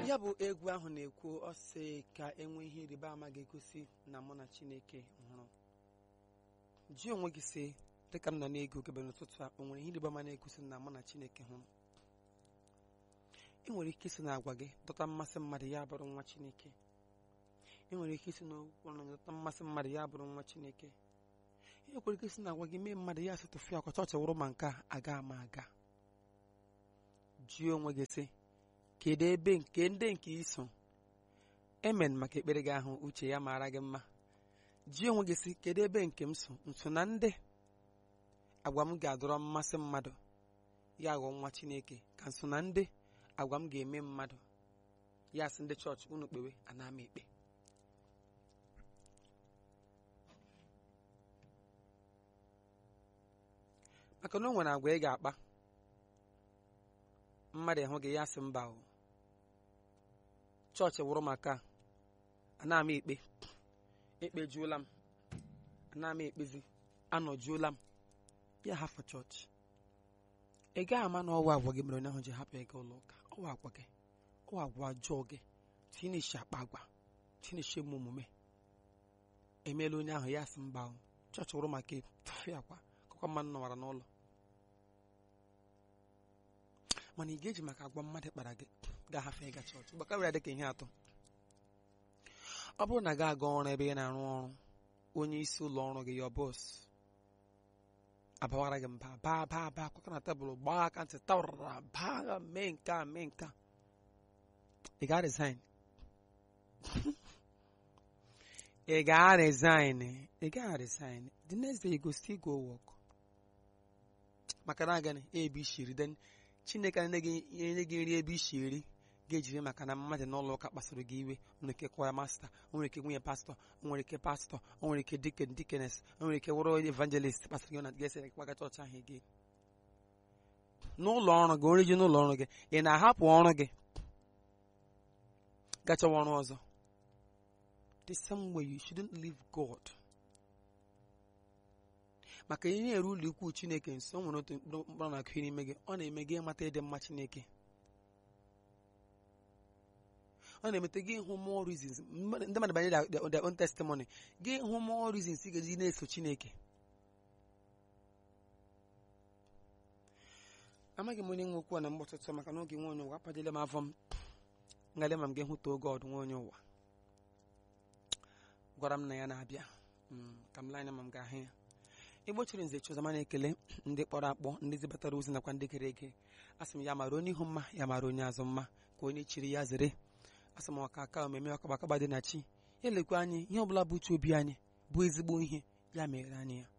ya bụ egwu ahụ na-ekwu ọ sị ka enwe ihe ịrịba ama ga-egosi na mụ na chineke hụrụ ji onwe gị sị dịka m nọ na-ege ogebe n'ụtụtụ a o nwere ihe ịrịba ama na-egosi na mụ na chineke hụrụ ị nwere ike isi na agwa gị dọta mmasị mmadụ ya bụrụ nwa chineke ị nwere ike isi n'okwu ọnụ gị dọta mmasị mmadụ ya bụrụ nwa chineke ị nwekwara ike isi na agwa gị mee mmadụ ya sị tụfịa akwa chọọchị wụrụ ma nke a aga ama aga jụọ onwe gị sị kedu ebe nke ndị nke iso emen maka ekpere gị ahụ uche ya mara gị mma jụọ onwe gị sị kedu ebe nke m so nso na ndị agwa m ga-adọrọ mmasị mmadụ ya ghọọ nwa chineke ka nso na ndị agwa m ga-eme mmadụ ya sị ndị chọọchị unu kpewe ana m ekpe maka na o nwere agwa ị ga-akpa mmadụ ịhụ gị ya sị mba o chọọchị wụrụ maka ana m ekpe ekpejuola m ana m ekpezi anọjuola m ya hafụ chọọchị ị gaghị ama na ọwa agwa gị mere onye ahụ ji hapụ ịga ụlọ ụka ọwa agwa gị ọwa agwa ọjọọ gị tineshi akpa agwa tineshi eme omume emeela onye ahụ ya sị mba o chọọchị wụrụ maka efufe akwa akụkọ mmadụ nọwara n'ụlọ mana ị ga-eji maka agwa mmadụ kpara gị ga-ahafe ịga chọọchị gbaka were dịka ihe atọ ọ bụrụ na gị aga ọrụ ebe ị na-arụ ọrụ onye isi ụlọ ọrụ gị ya bọs abawara gị mba baa baa baa kwaka na tebụl gbaa aka ntị tawara baa mee nke a mee nke a ị ga resign ị ga resign ị ga resign the next day you go still go work maka na agani ebe ishiri then chineke enye gị nri ebe isi eri ga-ejiri maka na mmadụ n'ụlọ ụka kpasoro gị iwe o nwere ike kwaya masta o nwere ike nwunye pastọ o nwere ike pastọ o nwere ike diken dikenes o nwere ike wụrụ evangelist kpasoro gị na ga-esi kpaga chọọchị ahụ gị n'ụlọ ọrụ gị oriji n'ụlọ ọrụ gị ị na-ahapụ ọrụ gị gachawa ọrụ ọzọ the same way you shouldn't leave God maka ihe na-eru ụlọ ikwu chineke nso o nwere otu mkpụrụ na-akụ n'ime gị ọ na-eme gị ịmata ịdị mma chineke ọ na-emete gị ịhụ more reasons ndị mmadụ banyere their own testimony gị ịhụ more reasons ị ga-eji na-eso chineke amaghị m onye nwe okwu a na mgbe ọtụtụ maka na oge nwe onye ụwa akpadile m afọ m ngalị ma m ga-ehụta oge ọdụ nwe onye ụwa gwara m na ya na-abịa ka m lee anya ma m ga-ahụ ya igbo chiri nze chụzama na-ekele ndị kpọrọ akpọ ndị zibatara ozi nakwa ndị gere ege asị m ya mara onye ihu mma ya mara onye azụ mma ka onye chiri ya zere asị m ọka aka omeme ọkabakaba dị na chi elekwa anyị ihe ọbụla bụ uche obi anyị bụ ezigbo ihe ya mere anyị ya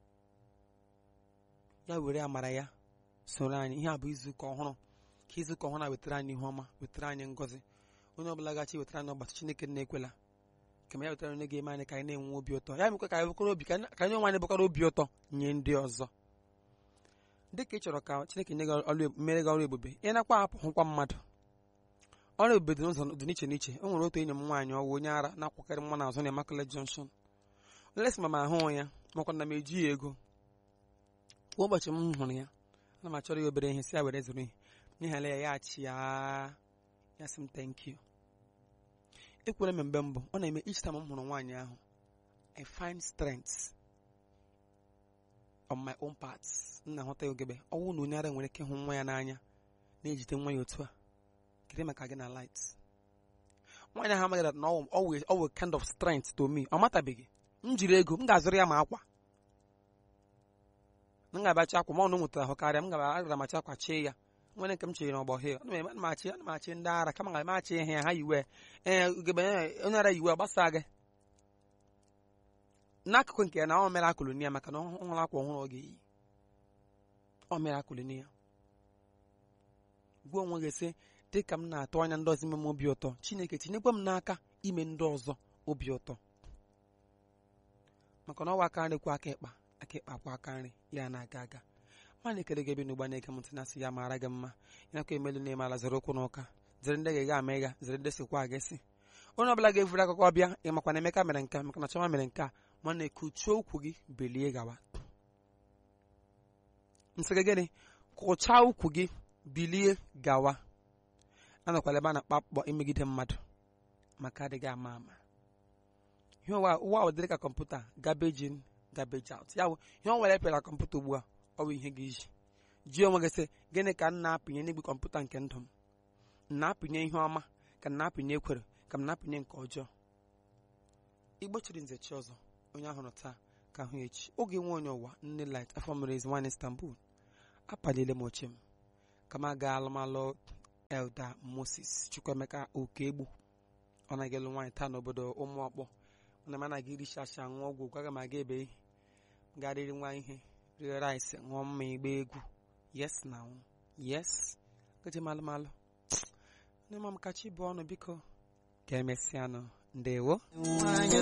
ya were amara ya soro anyị ihe a bụ izuụka ọhụrụ ka izuụka ọhụrụ a wetara anyị ihe ọma wetara anyị ngọzi onye ọbụla gachi wetara anyị ọgbatị chineke na-ekwela kama ya wetara onye ga-eme anyị ka anyị na-enwe obi ụtọ ya mekwa ka anyị bụkọrọ obi ka anyị onwe anyị bụkọrọ obi ụtọ nye ndị ọzọ dịka ị chọrọ ka chineke nye gị mere gị ọrụ ebube ị nakwa apụ hụkwa mmadụ ọrụ ebube dị n'ụzọ dị n'iche n'iche o nwere otu enyi m nwaanyị ọwụ onye ara na-akwakarị mma n'azụ na Immaculate Junction lesị ma m ahụ ya makwa na m eji ya ego kwa ụbọchị m hụrụ ya ana m achọrọ ya obere ihe si ya were zụrụ ihe n'ihala ya ya achị ya ya sị m thank you ekwere m mgbe mbụ ọ na-eme each time m hụrụ nwaanyị ahụ I find strength on my own parts m na-ahụta ya ogebe ọnwụ na onye ara nwere ike ịhụ nwa ya n'anya na-ejide nwa ya otu a kere maka gị na light nwaanyị ahụ amaghị na ọ wụ kind of strength to me ọ matabeghị m jiri ego m ga-azụrụ ya ma akwa m ga-abacha akwa ma ọnụ nwetara ahụ karịa m ga-agara macha akwa chee ya nwere nke m chere n'ọgbọ hil ana m achị ana m achị ndị ara kama ga m achị ihe ha yiwe ee ugebe onye ara yiwe gbasa gị n'akụkụ nke ya na ọ mere akụlụ ya maka na ọ hụrụ akwa ọhụrụ ọ ga-eyi ọ mere akụlụ ya gwa onwe gị sị dị ka m na-atụ anya ndị ọzọ ime m obi ụtọ chineke tinyekwa m n'aka ime ndị ọzọ obi ụtọ maka na ọwa aka nri kwa aka ịkpa aka ịkpa kwa aka nri ya na-aga aga ma na-ekele gị ebe n'ugba na-ege m ntị na-asị ya mara gị mma ịnakwa emelu na-eme ala zere okwu n'ụka zere ndị ga-ega ama ịga zere ndị sikwa aga esi onye ọbụla ga-evuru akụkọ bịa ịmakwa na Emeka mere nke maka na Chọma mere nke a ma na-ekuchie okwu gị belie gawa nsị gị gịnị kụchaa ukwu gị bilie gawa anọkwala ebe a na-akpa akpọ imegide mmadụ maka adịghị ama ama ihe ụwa ụwa ahụ dịrị ka kọmputa garbage in garbage out ya bụ ihe ọ nwere pịara kọmputa ugbu a ọ bụ ihe gị iji ji onwe gị sị gịnị ka m na-apịnye n'igwe kọmputa nke ndụ m m na-apịnye ihe ọma ka m na-apịnye ekwere ka m na-apịnye nke ọjọọ igbo chiri nze chi ọzọ onye ahụrụ taa ka hụ echi oge nwe onye ụwa nne light afọ mere ezi nwaanyị istanbul apalile m oche m ka m aga alụmalụ elda moses chukwuemeka okegbu ọ na-aga elu nwaanyị taa n'obodo ụmụ ọkpọ na m anaghị iricha asha ṅụọ ọgwụ gwaga m aga ebe ihe garịrị nwa ihe rie rice ṅụọ mma igba egwu yes na yes gaje malụmalụ nne m kachi bụ ọnụ biko ka emesịanụ ndewo